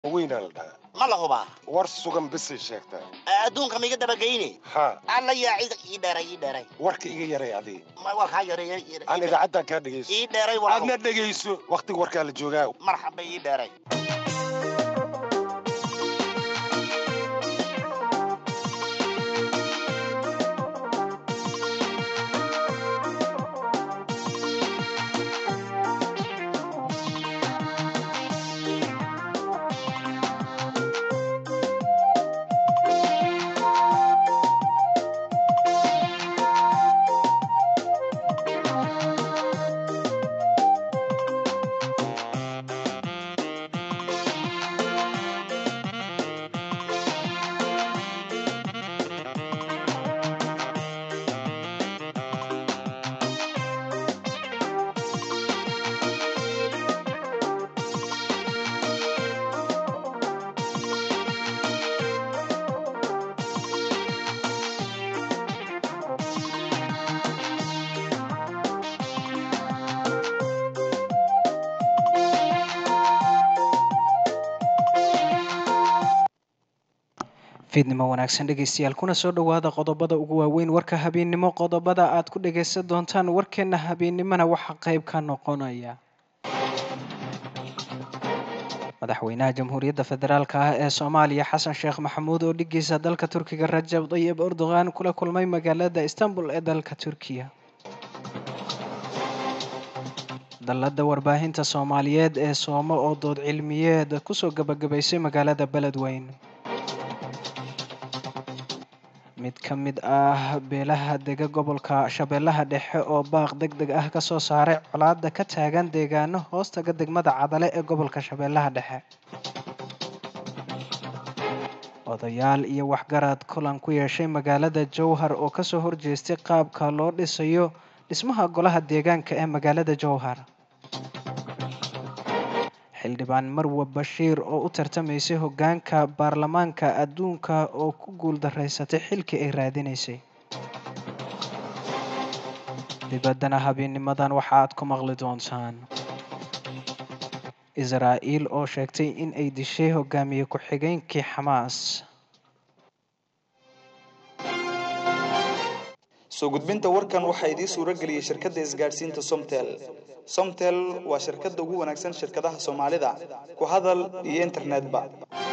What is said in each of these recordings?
weynaa la dhahaa ma la hubaa war sugan bisay sheegtaa adduunka maiga dabageyne haa alla yaa cid ii dheeray ii dheeray warka iga yaray adii Ma- waa kaa yareeya aan idaacaddan kaa dhegayso ii dheeray waa aadna dhegayso wakhtiga warkaa la joogaa marxaba ii dheeray fiidnimo wanaagsan dhegeystayaal kuna soo dhowaada qodobada ugu waaweyn warka habeennimo qodobada aad ku dhageysan doontaan warkeena habeennimona waxaa qayb ka noqonaya madaxweynaha jamhuuriyadda federaalk ah ee soomaaliya xasan sheekh maxamuud oo dhigiisa dalka turkiga rajab dayib erdogan kula kulmay magaalada istanbul ee dalka turkiya dallada warbaahinta soomaaliyeed ee soomo oo dood cilmiyeed kusoo gabagabaysay magaalada beledweyn mid ka mid ah beelaha dega gobolka shabeellaha dhexe oo baaq deg deg ah kasoo saaray colaada ka taagan deegaano hoostaga degmada cadale ee gobolka shabeellaha dhexe odayaal iyo waxgarad kulan ku yeeshay magaalada jowhar oo kasoo horjeestay qaabka loo dhisayo dhismaha golaha deegaanka ee magaalada jowhar xildhibaan marwa bashiir oo u tartamaysay hoggaanka baarlamaanka adduunka oo ku guuldaraysatay xilkii ay raadinaysay dibaddana habeenimadan waxa aad ku maqli doontaan israa'iil oo sheegtay in ay dishay hogaamiye ku-xigeenkii xamaas soo gudbinta warkan waxaa idiin suuro geliyey shirkadda isgaadhsiinta somtel somtel waa shirkadda ugu wanaagsan shirkadaha soomaalida ku hadal iyo internetba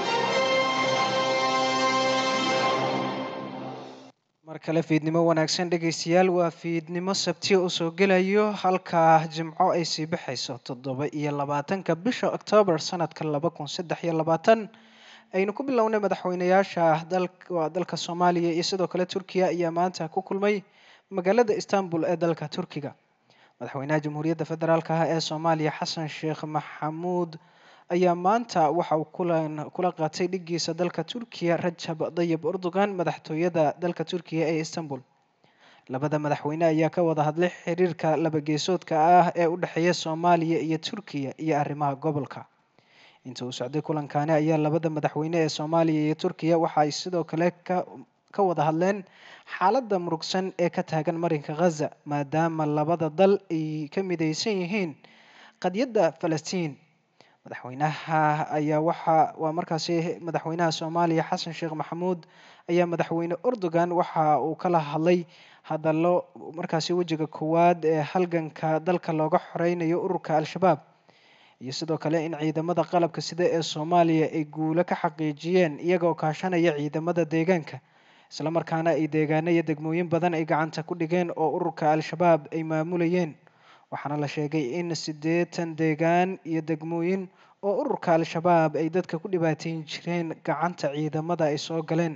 mar kale fiidnimo wanaagsan dhegeystayaal waa fiidnimo sabtiya u soo gelayo halka jimco ay sii baxayso toddoba iyo labaatanka bisha oktoobar sanadka laba kun saddex iyo labaatan aynu ku bilownay madaxweynayaasha dalka dalka soomaaliya iyo sidoo kale turkiya ayaa maanta ku kulmay magaalada istanbul ee dalka turkiga madaxweynaha jamhuuriyadda federaalk ah ee soomaaliya xasan sheekh maxamuud ayaa maanta waxa uu kulan kula qaatay dhigiisa dalka turkiya rajab dayib erdogan madaxtooyada dalka turkiya ee istanbul labada madaxweyne ayaa ka wada hadlay xiriirka labageesoodka ah ee u dhexeeya soomaaliya iyo turkiya iyo arrimaha gobolka inta uu socday kulankaani ayaa labada madaxweyne ee soomaaliya iyo turkiya waxa ay sidoo kale ka ka wada hadleen xaaladda murugsan ee ka taagan marinka khaza maadaama labada dal ay ka midaysan yihiin qadyadda falastiin madaxweynaha ayaa waxa waa markaasi madaxweynaha soomaaliya xasan sheekh maxamuud ayaa madaxweyne erdogan waxa uu kala hadlay hadallo markaasi wejiga koowaad ee halganka dalka looga xoreynayo ururka al-shabaab iyo sidoo kale in ciidamada qalabka sida ee soomaaliya ay guulo ka xaqiijiyeen iyagoo kaashanaya ciidamada deegaanka islamarkaana ay deegaano iyo degmooyin badan ay gacanta ku dhigeen oo ururka al-shabaab ay maamulayeen waxaana la sheegay in siddeetan deegaan iyo degmooyin oo ururka al-shabaab ay dadka ku dhibaateyn jireen gacanta ciidamada ay soo galeen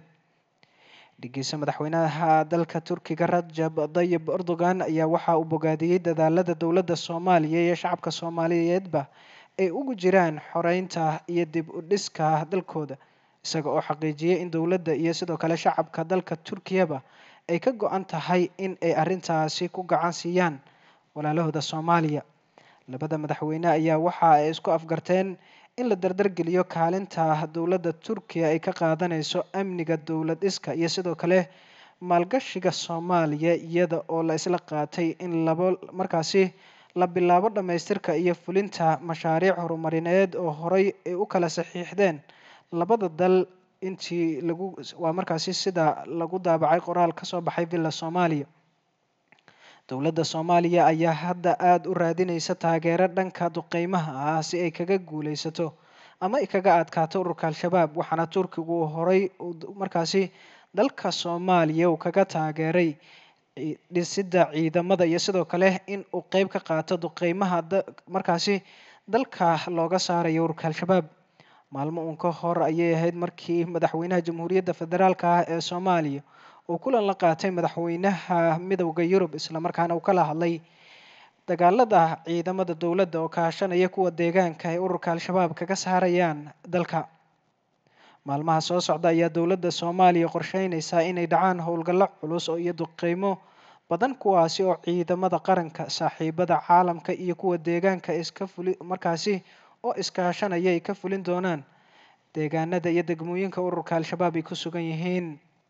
dhigiisa madaxweynaha dalka turkiga rajab dayib erdogan ayaa waxa uu bogaadiyey dadaalada dowladda soomaaliya iyo shacabka soomaaliyeedba ay ugu jiraan xoreynta iyo dib u dhiska dalkooda isaga oo xaqiijiyey in dowladda iyo sidoo kale shacabka dalka turkiyaba ay ka go-an tahay in ay arrintaasi ku gacan siiyaan walaalahooda soomaaliya labada madaxweyne ayaa waxa ay isku afgarteen in la dardargeliyo kaalinta dowladda turkiya ay ka qaadanayso amniga dowlad dhiska iyo sidoo kale maalgashiga soomaaliya iyada oo la isla qaatay in labo markaasi la bilaabo dhammaystirka iyo fulinta mashaariic horumarineed oo horey ay u kala saxiixdeen labada dal intii lagu waa markaasi sida lagu daabacay qoraal kasoo baxay villa soomaaliya dowladda soomaaliya ayaa hadda aada u raadineysa taageero dhanka duqeymaha ah si ay kaga guuleysato ama ay kaga adkaato ururka al-shabaab waxaana turkigu horey markaasi dalka soomaaliya uu kaga taageeray dhisidda ciidamada iyo sidoo kale in uu qeyb ka qaato duqeymaha markaasi dalka looga saarayo ururka al-shabaab maalmo uun ka hor ayay ahayd markii madaxweynaha jamhuuriyadda federaalka ah ee soomaaliya uu kulan la qaatay madaxweynaha midowda yurub islamarkaana uu kala hadlay dagaalada ciidamada dowladda oo kaashanaya kuwa deegaanka ay ururka al-shabaab kaga saarayaan dalka maalmaha soo socda ayaa dowladda soomaaliya qorsheyneysaa inay dhacaan howlgallo culus oo iyo duqeymo badan kuwaasi oo ciidamada qaranka saaxiibada caalamka iyo kuwa deegaanka iska fuli markaasi oo iskaashanaya ay ka fulin doonaan deegaanada iyo degmooyinka ururka al-shabaab ay ku sugan yihiin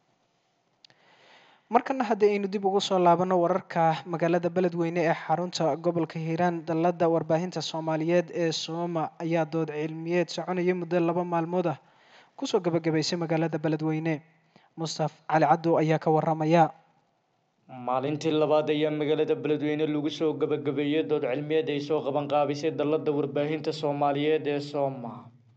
markana haddii aynu dib ugu soo laabano wararka magaalada beledweyne ee xarunta gobolka hiiraan dalladda warbaahinta soomaaliyeed ee sooma ayaa dood cilmiyeed soconaya muddo laba maalmood ah kusoo gabagabaysay magaalada beledweyne mustaf cali caddow ayaa ka waramaya maalintii labaad ayaa magaalada beledweyne lagu soo gabagabeeyey dood cilmiyeed ay soo qabanqaabisay dalladda warbaahinta soomaaliyeed ee sooma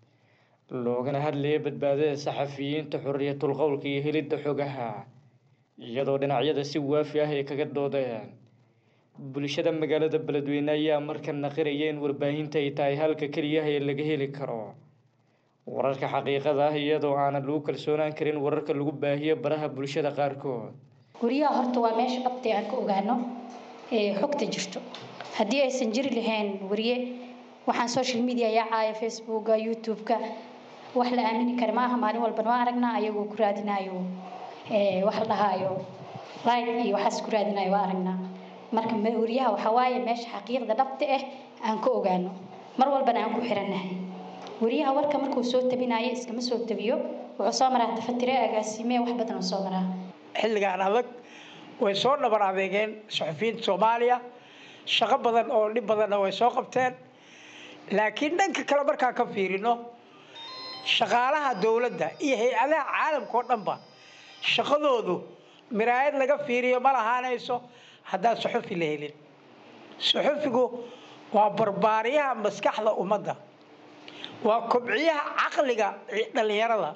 loogana hadlayay badbaadada saxafiyiinta xorriyatul qowlka iyo helidda xogaha iyadoo dhinacyada si waafi ah ay kaga doodeen bulshada magaalada beledweyne ayaa markan naqiraya in warbaahinta ay tahay halka keliyaha ee laga heli karo wararka xaqiiqada ah iyadoo aanan lagu kalsoonaan karin wararka lagu baahiyo baraha bulshada qaarkood guryaha horta waa meesha dhabtay aan ka ogaano ee xogta jirto haddii aysan jiri lahayn wariye waxaan social media yaacaya facebooka youtube-ka wax la aamini kara maaha maalin walban waa aragnaa ayagoo ku raadinayo wax la dhahaayo like iyo waxaas ku raadinayo waa aragnaa marka wariyaha waxaa waaye meesha xaqiiqda dhabta ah aan ka ogaano mar walbana aan ku xirannahay wariyaha warka markuu soo tabinayo iskama soo tabiyo wuxuu soo maraa tafatire agaasime wax badan oo soo maraa xilligan adag way soo dhabar adeegeen suxufiyiinta soomaaliya shaqo badan oo dhib badanna way soo qabteen laakiin dhanka kale markaan ka fiirino shaqaalaha dowladda iyo hay-adaha caalamka oo dhanba shaqadoodu miraayad laga fiiriyo ma lahaanayso haddaan suxufi la helin suxufigu waa barbaariyaha maskaxda ummadda waa kobciyaha caqliga dhallinyarada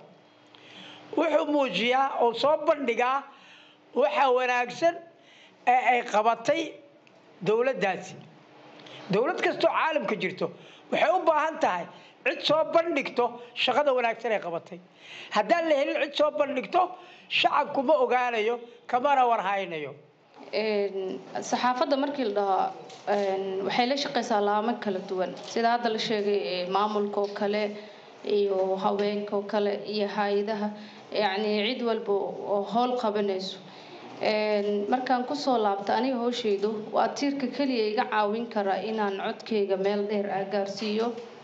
wuxuu muujiyaa oo soo bandhigaa waxa wanaagsan ee ay qabatay dowladdaasi dowlad kastoo caalamka jirto waxay u baahan tahay cid soo bandhigto shaqada wanaagsan ay qabatay haddaan la helin cid soo bandhigto shacabku ma ogaanayo kamana warhaynayo saxaafadda markii la dhaho waxay la shaqeysaa laamo kala duwan sida hadda la sheegay maamulka oo kale iyo haweenka oo kale iyo hay-adaha yacni cid walba oo howl qabanayso markaan kusoo laabta aniga hooshaydu waa tiirka keliya iga caawin kara inaan codkayga meel dheer ah gaarsiiyo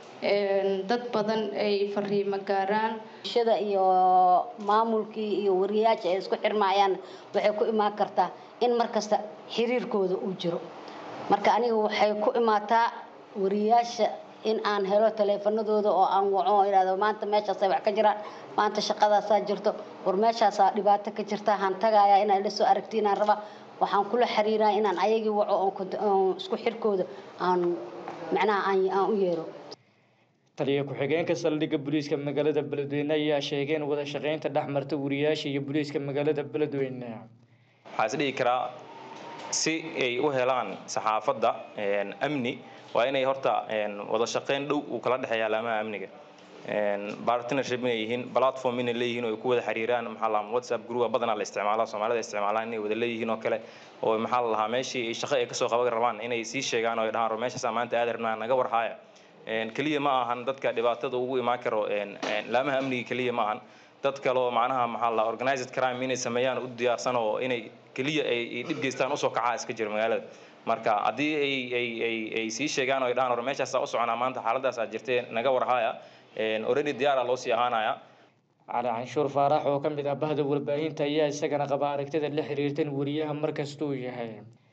dad badan ay fariimo gaaraan bulshada iyo maamulkii iyo wariyaasha ay isku xirmayaan waxay ku imaan kartaa in markasta xiriirkooda uu jiro marka aniga waxay ku imaataa wariyaasha in aan helo taleefanadooda oo aan waco oo idhahdo maanta meeshaasay wax ka jiraan maanta shaqadaasaa jirto war meeshaasaa dhibaato ka jirta haan tagaaya inaan la soo aragti inaan raba waxaan kula xiriiraa inaan ayagii waco oon isku xirkooda aan macnaha aan u yeero taliya ku-xigeenka saldhigga booliiska magaalada beledweyne ayaa sheegay in wada shaqeynta dhex marta wariyaasha iyo booliiska magaalada beledweyne waxaa is dhihi karaa si ay u helaan saxaafadda amni waa inay horta wada shaqeyn dhow uu kala dhexeeya alaamaha amniga partnership inay yihiin platform inay leeyihiin oo ay ku wada xiriiraan maxaa la whatsapp group badanaa la isticmaalaa soomaalida isticmaalaan inay wada leeyihiin oo kale oo maxaa la lahaa meeshii shaqo ay kasoo qaban rabaan inay sii sheegaan oo ay dhahaan meeshaasaa maanta aad rabnaa naga warhaaya keliya ma ahan dadka dhibaatada ugu imaan karo laamaha amniga keliya ma ahan dad kale oo macnaha maxaa la organized crime inay sameeyaan u diyaarsan oo inay keliya ay dhib geystaan usoo kacaa iska jira magaalada marka haddii ay ay ay ay sii sheegaan oo ay dhahaan hore meeshaasaa u soconaa maanta xaaladaasaa jirtee naga warhaaya already diyaara loo sii ahaanaya cali canshuur faarax oo ka mid ah bahda warbaahinta ayaa isagana qaba aragtida la xiriirta in wariyaha markastuu yahay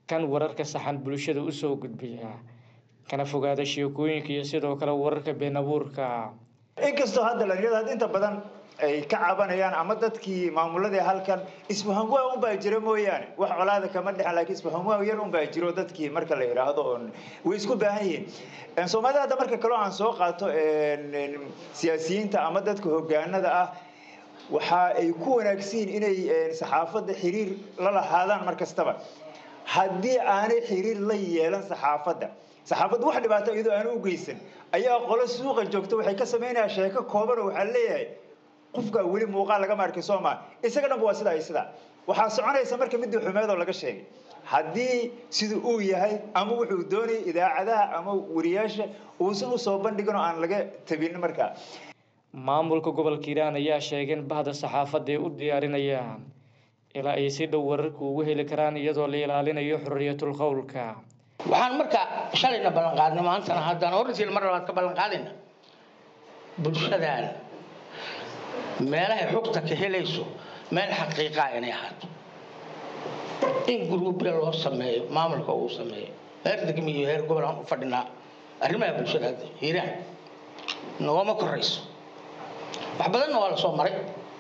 kan wararka saxan bulshada usoo gudbiya kana fogaada sheekooyinka iyo sidoo kale wararka been abuurka inkastoo hadda dhalinyarada inta badan ay ka cabanayaan ama dadkii maamuladii halkan isfahamwaa unbaa jira mooyaane wax colaada kama dhexen laakiin isfahamwaa yar unbaa jiro dadkii marka la yidhaahdo oon way isku baahan yihiin soomaalida hadda marka kaloo aan soo qaato siyaasiyiinta ama dadka hogaanada ah waxa ay ku wanaagsan yihiin inay saxaafadda xiriir la lahaadaan mar kastaba haddii aanay xiriir la yeelan saxaafadda saxaafaddu wax dhibaato iyadoo aanu u geysan ayaa qolo suuqa joogta waxay ka samaynayaa sheeko kooban oo waxaa leeyahay qofka weli muuqaal lagama arkay soo maa isaga dhanba waa sidaa iyo sidaa waxaa soconaysa marka midii xumeed oo laga sheegay haddii siduu uu yahay ama wuxuu doonayay idaacadaha ama wariyaasha uusan usoo bandhigin oo aan laga tabin markaa maamulka gobolka hiiraan ayaa sheegay in bahda saxaafadda ay u diyaarinayaan ilaa ay si dhow wararka ugu heli karaan iyadoo la ilaalinayo xorriyatul qowlka waxaan marka shalayna ballan qaadnay maantana haddana hortiina mar labaad ka ballan qaadayna bulshadan meelahay xogta ka helayso meel xaqiiqaa inay ahaato in guruubya loo sameeyo maamulka uu sameeyo heer degmi iyo heer gobol aan u fadhinaa arrimaha bulshada hadda hiiraan noogama korayso wax badanna waa lasoo maray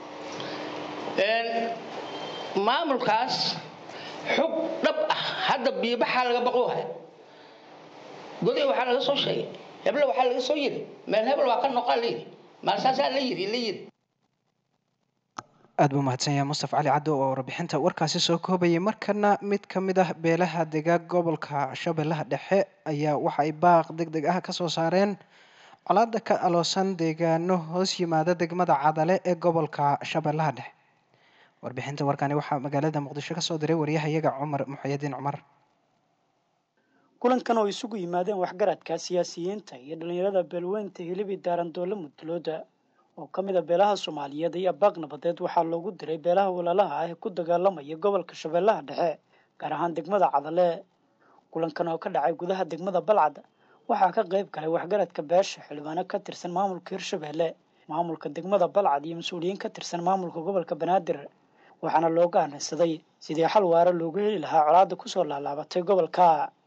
maamulkaas xog dhab ah hadda biibaxaa laga baqoohaya goday waxaa laga soo sheegay heble waxaa laga soo yiri meel hebel waa ka noqaa la yiri maalsaasaa la yiri la yiri aad buu mahadsan yahay mustaf cali caddo oo warbixinta warkaasi soo koobayay markana mid ka mid ah beelaha degaag gobolka shabeellaha dhexe ayaa waxa ay baaq deg deg ah kasoo saareen colaada ka aloosan deegaano hoos yimaada degmada cadale ee gobolka shabeellaha dhexe warbixinta warkani waxaa magaalada muqdisho kasoo diray waryahayaga cumar muxayadiin cumar kulankan oo isugu yimaadeen waxgaradka siyaasiyiinta iyo dhallinyarada beelweynta hilibi daarandoole mudulooda oo ka mid a beelaha soomaaliyeed iyo baaq nabadeed waxaa loogu diray beelaha walaalaha ah ee ku dagaalamaya gobolka shabeellaha dhexe gaar ahaan degmada cadale kulankan oo ka dhacay gudaha degmada balcad waxaa ka qayb galay waxgaradka beesha xildhibaano ka tirsan maamulka hirshabeelle maamulka degmada balcad iyo mas-uuliyiin ka tirsan maamulka gobolka banaadir waxaana looga aanaysaday sidii xal waara loogu heli lahaa colaada kusoo laalaabatay gobolka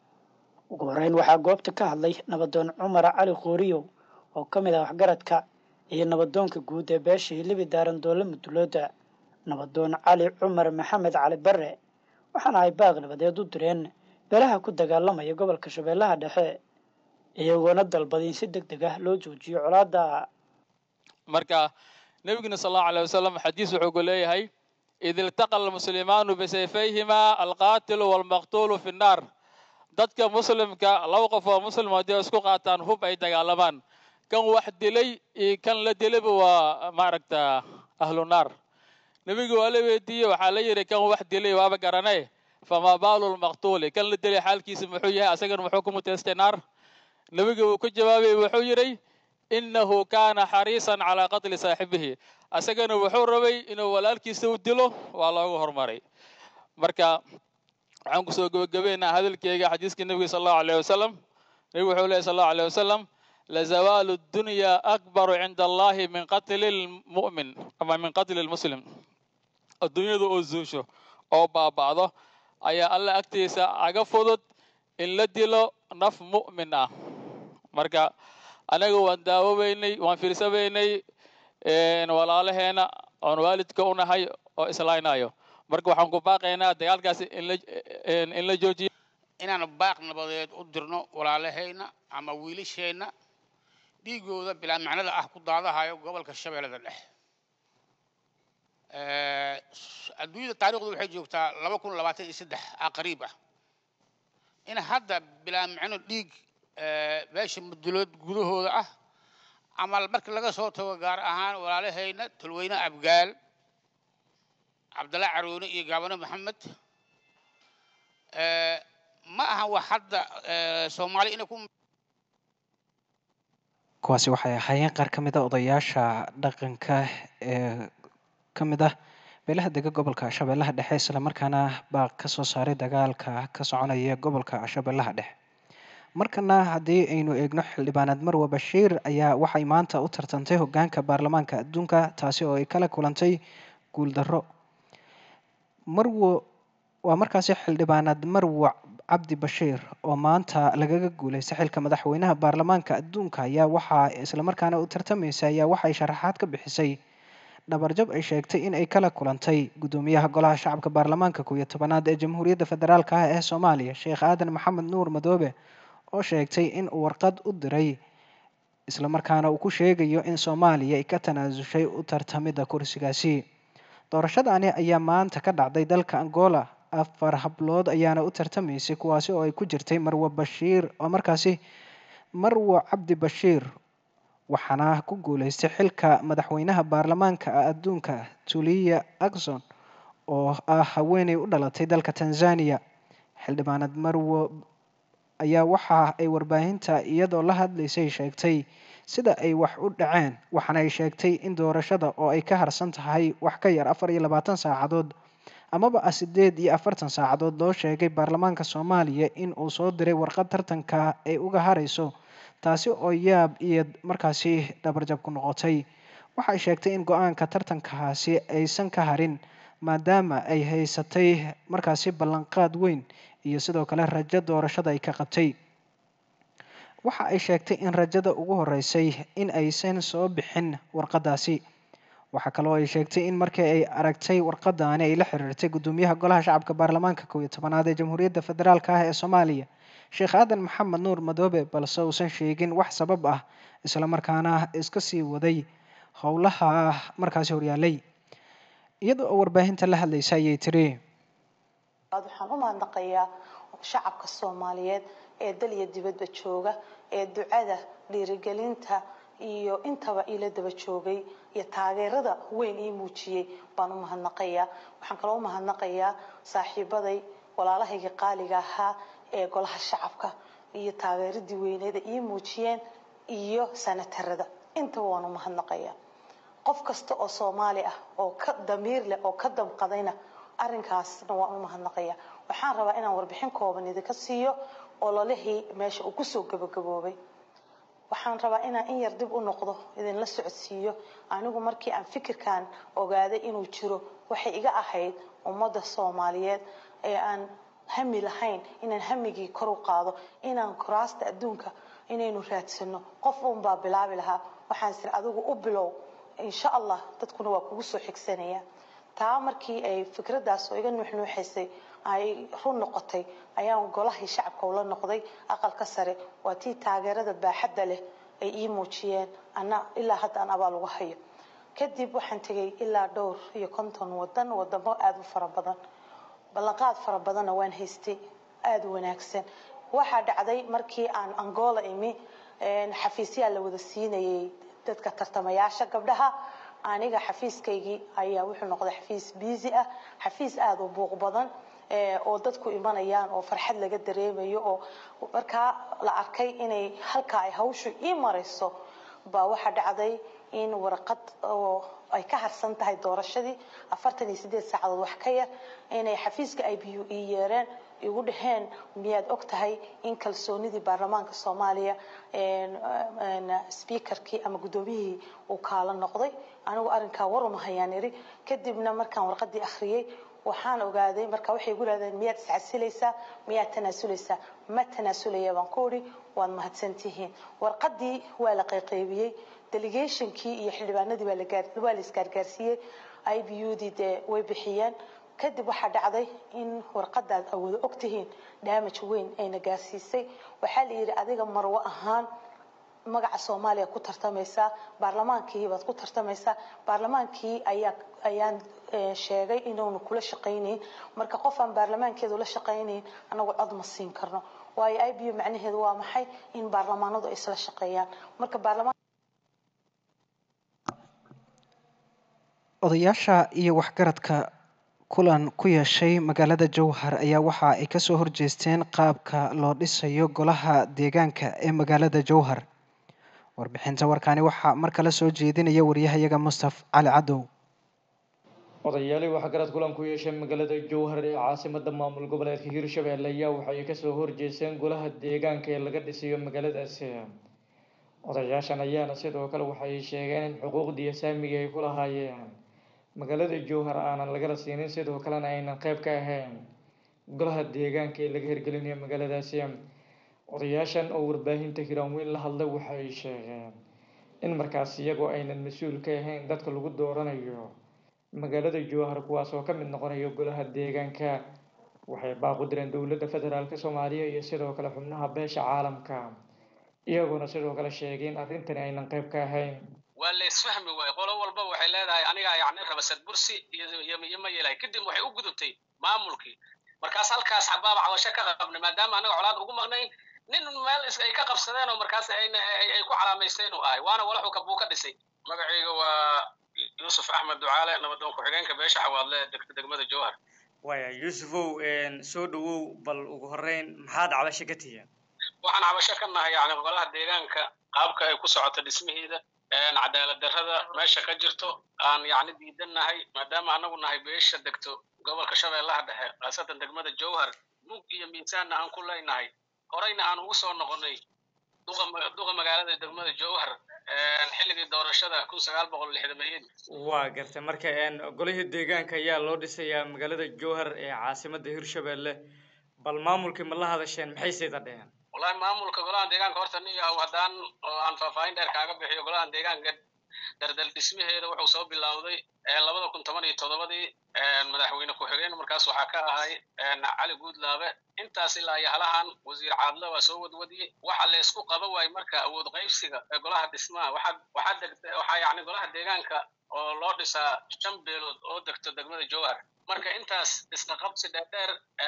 ugu horeyn waxaa goobta ka hadlay nabadoon cumar cali qooriyow oo ka mid ah waxgaradka iyo nabadoonka guud ee beesha hilibi daarandoole mudulooda nabadoon cali cumar maxamed cali bare waxaana ay baaq nabadeed u direen beelaha ku dagaalamaya gobolka shabeellaha dhexe iyagoona dalbaday in si deg deg ah loo joojiyo colaada marka nebiguna sal allahu alay wasalam xadiis wuxuu ku leeyahay id iltaqa almuslimaanu bisayfayhima alqaatilu walmaqtuulu fi nnaar dadka muslimka laba qof oo muslim haddii isku qaataan hub ay dagaalamaan kan wax dilay iyo kan la dilayba waa maaragta ahlu naar nebigu waa la weydiiyey waxaa la yidhi kan wax dilay waaba garanay famaa baalu lmaqtuuli kan la dilay xaalkiisa muxuu yahay asagana muxuu ku muteystay naar nebigu uu ku jawaabay wuxuu yidhi innahu kaana xariisan calaa qatli saaxibihi asagana wuxuu rabay inuu walaalkiisa u dilo waa loogu hormaray marka waxaan kusoo gebagabeynaa hadalkeyga xadiiska nebiga sal allahu alayh wasalam nebigu wuxuu lehy sal allahu alayh wasalam lazawaalu dunya akbaru cinda allahi min qatli lmu'min ama min qatli lmuslim adduunyadu oo zuusho oo baaba'do ayaa alla agtiisa aga fudud in la dilo naf mu'min ah marka anaga waan daawobeynay waan fiirsabeynay walaalaheena oon waalidka u nahay oo islaynayo marka waxaan ku baaqaynaa dagaalkaasi in la joojiyo inaan baaq nabadeed u dirno walaalahayna ama wiilasheenna dhiigooda bilaa macnada ah ku daadahayo gobolka shabeellada dhexe adduunyada taarikhdu waxay joogtaa laba kun labaatan iyo saddex ah qariib ah in hadda bilaa macno dhiig beesha mudulood gudahooda ah ama marka laga soo tago gaar ahaan walaalahayna tolweyne abgaal cabdalla caroone iyo gaabano maxamed ma ahan wax hadda soomaali inay ku kuwaasi waxay ahaayeen qaar ka mid a odayaasha dhaqanka ee ka mid ah beelaha dega gobolka shabeellaha dhexe islamarkaana baaq ka soo saaray dagaalka ka soconaya gobolka shabeellaha dhexe markana haddii aynu eegno xildhibaaneed marwa bashiir ayaa waxay maanta u tartantay hogaanka baarlamaanka adduunka taasi oo ay kala kulantay guuldarro marwo waa markaasi xildhibaaneed marwa cabdi bashiir oo maanta lagaga guuleystay xilka madaxweynaha baarlamaanka adduunka ayaa waxaa islamarkaana u tartamaysa ayaa waxay sharaxaad ka bixisay dhabarjab ay sheegtay in ay kala kulantay guddoomiyaha golaha shacabka baarlamaanka kow iyo tobanaad ee jamhuuriyadda federaalk ah ee soomaaliya sheekh aadan maxamed nuur madoobe oo sheegtay in uu warqad u diray islamarkaana uu ku sheegayo in soomaaliya ay ka tanaasushay u tartamidda kursigaasi doorashadani ayaa maanta ka dhacday dalka angola afar hablood ayaana u tartamaysay kuwaasi oo ay ku jirtay marwo bashiir oo markaasi marwo cabdi bashiir waxaana ku guuleystay xilka madaxweynaha baarlamaanka adduunka tuliya akson oo ah haweeney u dhalatay dalka tanzania xildhibaanad marwo ayaa waxa ay warbaahinta iyadoo la hadlaysay sheegtay sida ay wax u dhaceen waxaana ay sheegtay in doorashada oo ay ka harsan tahay wax ka yar afar iyo labaatan saacadood amaba ah sideed iyo afartan saacadood loo sheegay baarlamaanka soomaaliya in uu soo diray warqad tartanka ay uga harayso taasi oo yaab iyo markaasi dhabarjab ku noqotay waxay sheegtay in go-aanka tartankaasi aysan ka harin maadaama ay haysatay markaasi ballanqaad weyn iyo sidoo kale rajo doorashada ay ka qabtay waxa ay sheegtay in rajada ugu horeysay in aysan soo bixin warqadaasi waxaa kaloo ay sheegtay in markii ay aragtay warqadaani ay la xiriirtay guddoomiyaha golaha shacabka baarlamaanka kow iyo tobanaad ee jamhuuriyadda federaalk ah ee soomaaliya sheekh aadan maxamed nuur madoobe balse uusan sheegin wax sabab ah islamarkaana iska sii waday howlaha markaasi horyaalay iyada oo warbaahinta la hadlaysa ayay tiri waxaan u mahadnaqayaa shacabka soomaaliyeed ee dal iyo dibadba jooga ee ducada dhiirigelinta iyo intaba ila daba joogay iyo taageerada weyn ii muujiyey baan u mahadnaqayaa waxaan kaloo u mahadnaqayaa saaxiibaday walaalahayga qaaliga ahaa ee golaha shacabka iyo taageeradii weyneeda ii muujiyeen iyo sanatarada intaba waan u mahadnaqayaa qof kasta oo soomaali ah oo ka damiir leh oo ka damqadayna arrinkaasna waan u mahadnaqayaa waxaan rabaa inaan warbixin kooban idinka siiyo ololihii meesha uu kusoo gabagaboobay waxaan rabaa inaan in yar dib u noqdo idinla socodsiiyo anigu markii aan fikirkan ogaaday inuu jiro waxay iga ahayd ummadda soomaaliyeed ee aan hami lahayn inaan hamigii kor u qaado inaan kuraasta adduunka inaynu raadsano qof uunbaa bilaabi lahaa waxaan sir adigu u bilow insha allah dadkuna waa kugu soo xigsanaya taa markii ay fikradaas oo iga nuuxnuuxaysay ay run noqotay ayaan golahii shacabka ula noqday aqalka sare waa tii taageerada baaxadda leh ay ii muujiyeen ana ilaa hadda aan abaal uga hayo kadib waxaan tegay ilaa dhowr iyo konton wadan wadamo aada u fara badan ballanqaad fara badanna waan haystay aada u wanaagsan waxaa dhacday markii aan angola imi xafiisyaa la wada siinayay dadka tartamayaasha gabdhaha aniga xafiiskaygii ayaa wuxuu noqday xafiis biisi ah xafiis aada u buuq badan oo dadku imanayaan oo farxad laga dareemayo oo markaa la arkay inay halkaa ay hawshu ii marayso baa waxaa dhacday in warqad oo ay ka harsan tahay doorashadii afartan iyo sideed saacadood wax ka yar inay xafiiska i b u ii yeereen igu dhaheen miyaad og tahay in kalsoonidii baarlamaanka soomaaliya speakerkii ama guddoomiyihii uu kaala noqday anigu arrinkaa waruma hayaan iri kadibna markaan warqadii akhriyey waxaan ogaaday marka waxay igu leedahay miyaad iscasilaysaa miyaad tanaasulaysaa ma tanaasulaya baan ku idhi waad mahadsantihiin warqadii waa la qayqaybiyey delegationkii iyo xildhibaanadii waa la isgaargaarsiiyey i b u dii dee way bixiyeen kadib waxaa dhacday in warqadaad awoodo ogtihiin damage weyn ayna gaarsiisay waxaa la yidhi adiga marwo ahaan magaca soomaaliya ku tartamaysaa baarlamaankii baad ku tartamaysaa baarlamaankii ayaa ayaan sheegay inuunu kula shaqaynayn marka qof aan baarlamaankeedu la shaqaynayn anagu cod ma siin karno waayo i b u macnaheedu waa maxay in baarlamaanadu ay isla shaqeeyaan marka baarlamaan odayaasha iyo waxgaradka kulan ku yeeshay magaalada jowhar ayaa waxa ay kasoo horjeesteen qaabka loo dhisayo golaha deegaanka ee magaalada jowhar warbixinta warkaani waxaa mar kale soo jeedinaya wariyahayaga mustaf cali cadow odayaalii waxgarad kulan ku yeeshay magaalada jowhar ee caasimada maamul goboleedka hirshabelle ayaa waxay kasoo horjeesteen golaha deegaanka ee laga dhisayo magaaladaasi odayaashan ayaana sidoo kale waxay sheegeen in xuquuqdii saamiga ay ku lahaayeen magaalada jowhar aanan lagala siinin sidoo kalena aynan qayb ka ahayn golaha deegaanka ee laga hirgelinayo magaaladaasi odayaashan oo warbaahinta hiraanweyn la hadlay waxay sheegeen in markaas iyagoo aynan mas-uul ka ahayn dadka lagu dooranayo magaalada jowhar kuwaas oo ka mid noqonayo golaha deegaanka waxay baaqu direen dowladda federaalk soomaaliya iyo sidoo kale xubnaha beesha caalamka iyagoona sidoo kale sheegay in arrintani aynan qayb ka ahayn waa la isfahmi waaye qolo walba waxay leedahay anigaa yacni rabasad bursi iyo iyo- iyo ma yeelahay kadib waxay u gudubtay maamulkii markaas halkaas xabaaba cawasho ka qabnay maadaama anaga colaad ugu maqnayn nin meel is ay ka qabsadeen oo markaas ayna ay ay ku calaamaysteen uu ahay waana walaxuu kabuu ka dhisay magacayga waa yuusuf axmed ducaale nabadoon ku-xigeenka beesha xawaadle degta degmada jowhar waaya yuusufow soo dhawow bal ugu horreyn maxaad cabasho ka tihiin waxaan cabasho ka nahay yani golaha deegaanka qaabka ay ku socoto dhismihiida cadaalad darrada meesha ka jirto aan yacni diidan nahay maadaama anagu nahay beesha degto gobolka shabeellaha dhexe khaasatan degmada jowhar mug iyo miisaanna aan ku leynahay horeyna aan ugu soo noqonay duqa ma- duqa magaalada degmada jowhar xilligii doorashada kun sagaal boqol lixdameeyadii waa gartay marka een, golihii deegaanka ayaa loo dhisayaa magaalada jowhar ee caasimadda hirshabelle bal maamulkii ma la hadasheen maxay sayda dheheen wallahi maamulka golaha deegaanka horta nin yahow haddaan oo aan faahfaahin dheer kaaga bixiyo golaha deegaanka dardal dhismaheeda wuxuu soo bilowday labada kun toban iyo toddobadii madaxweyne ku-xigeen markaas waxaa ka ahay cali guudlaabe intaas ilaa iyo halahan wasiir caadle waa soo wadwadiyey waxa la isku qaba waaye marka awood qaybsiga ee golaha dhismaha waxaa waxaa degta waxaa yacni golaha deegaanka oo loo dhisaa shan beelood oo degto degmada jowhar marka intaas isqa qabsi dheerdheer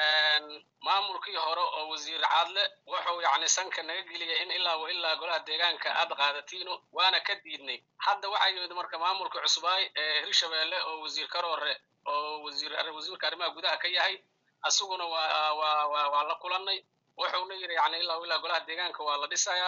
maamulkii hore oo wasiir caadle wuxuu yacni sanka naga geliyay in ilaa wa ilaa golaha deegaanka aad qaadatiino waana ka diidnay hadda waxaa yimid marka maamulka cusbaay ee hirshabelle oo wasiir karoore oo wasiir wasiirka arrimaha gudaha ka yahay asaguna waa waa waa waa la kulannay wuxuuna yidhi yacni ilaa wa ilaa golaha deegaanka waa la dhisayaa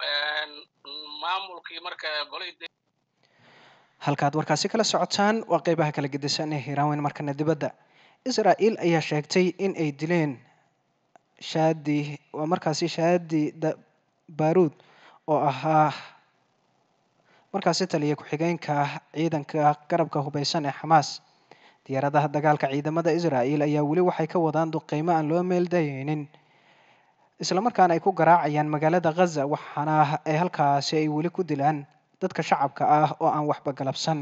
maamulkii marka golihii halkaad warkaasi kala socotaan waa qeybaha kala gedisan ee hiiraaweyn markana dibadda israel ayaa sheegtay in ay dileen shaadi waa markaasi shaadi da- baaruud oo ahaa markaasi taliya ku-xigeenka ciidanka garabka hubeysan ee xamaas diyaaradaha dagaalka ciidamada israel ayaa weli waxay ka wadaan duqeymo aan loo meeldayeynin islamarkaana ay ku garaacayaan magaalada ghaza waxaana ay halkaasi ay weli ku dilaan dadka shacabka ah oo aan waxba galabsan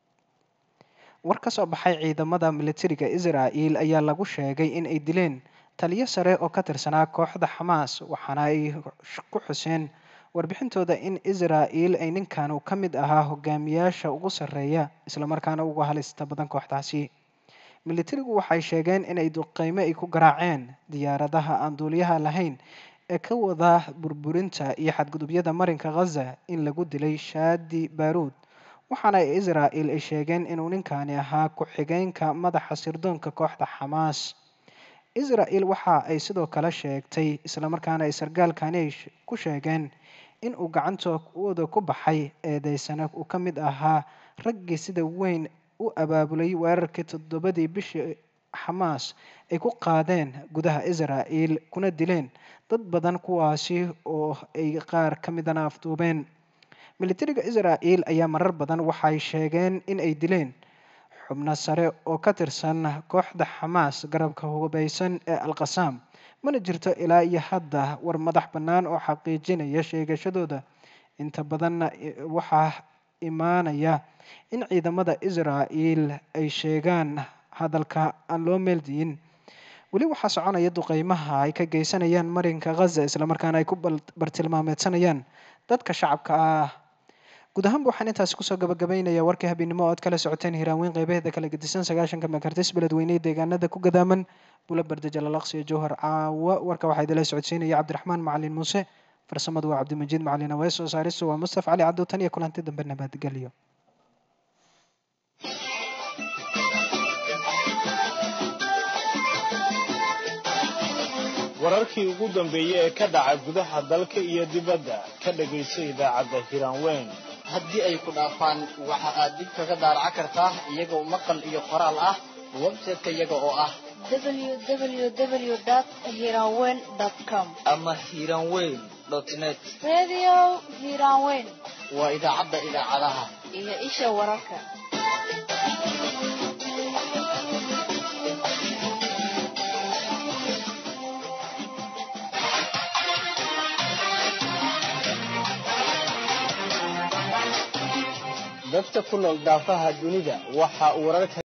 war ka soo baxay ciidamada militariga israel ayaa lagu sheegay in ay dileen taliyo sare oo ka tirsanaa kooxda xamaas waxaana ay ku xuseen warbixintooda in israel ay ninkan uu ka mid ahaa hogaamiyaasha ugu sarreeya islamarkaana ugu halista badan kooxdaasi militarigu waxay sheegeen inay duqeymo ay ku garaaceen diyaaradaha aan duuliyaha lahayn ee ka wada burburinta iyo xadgudubyada marinka ghaza in lagu dilay shaadi baaruud waxaana israel ay sheegeen inuu ninkani ahaa ku-xigeenka madaxa sirdoonka kooxda xamaas israel waxa ay sidoo kale sheegtay islamarkaana ay sargaalkani ay ku sheegeen in uu gacantooda ku baxay eedeysana uu ka mid ahaa raggii sida weyn u abaabulay weerarkii toddobadii bishii xamaas ay ku qaadeen gudaha israel kuna dileen dad badan kuwaasi oo ay qaar ka midana afduubeen militariga israel ayaa marar badan waxay sheegeen in ay dileen xubno sare oo ka tirsan kooxda xamaas garabka hubeysan ee alqasaam mana jirto ilaa iyo hadda war madax bannaan oo xaqiijinaya sheegashadooda inta badanna waxaa imaanaya in ciidamada israel ay sheegaan hadalka aan loo meeldiyin weli waxaa soconaya duqeymaha ay ka geysanayaan marinka ghaza islamarkaana ay ku bartilmaameedsanayaan dadka shacabka ah guud ahaanba waxaan intaasi kusoo gabagabaynaya warkii habeennimo oo aad kala socoteen hiiraaweyn qeybaheeda kala gedisan sagaashanka mekartis beledweynehe deegaanada ku gadaaman bula barda jalalaqsiyo jowhar caawa warka waxaa idila socodsiinaya cabdiraxmaan macalin muuse farsamadu waa cabdimajiid macalin awees soo saaristu waa mustaf cali cabdow tan iyo kulanti dambe nabadgelyo wararkii ugu dambeeyey ee ka dhaca gudaha dalka iyo dibadda ka dhagayso idaacadda hiraanweyn haddii ay ku dhaafaan waxa aad dib kaga daaraca kartaa iyagoo maqal iyo qoraal ah website-ka iyaga oo ah www.hiranweyn.com ama hiranweyn net Radio Hiranweyn waa idaacadda idaacadaha iyo isha wararka. dadka ku nool daafaha dunida waxa uu wararka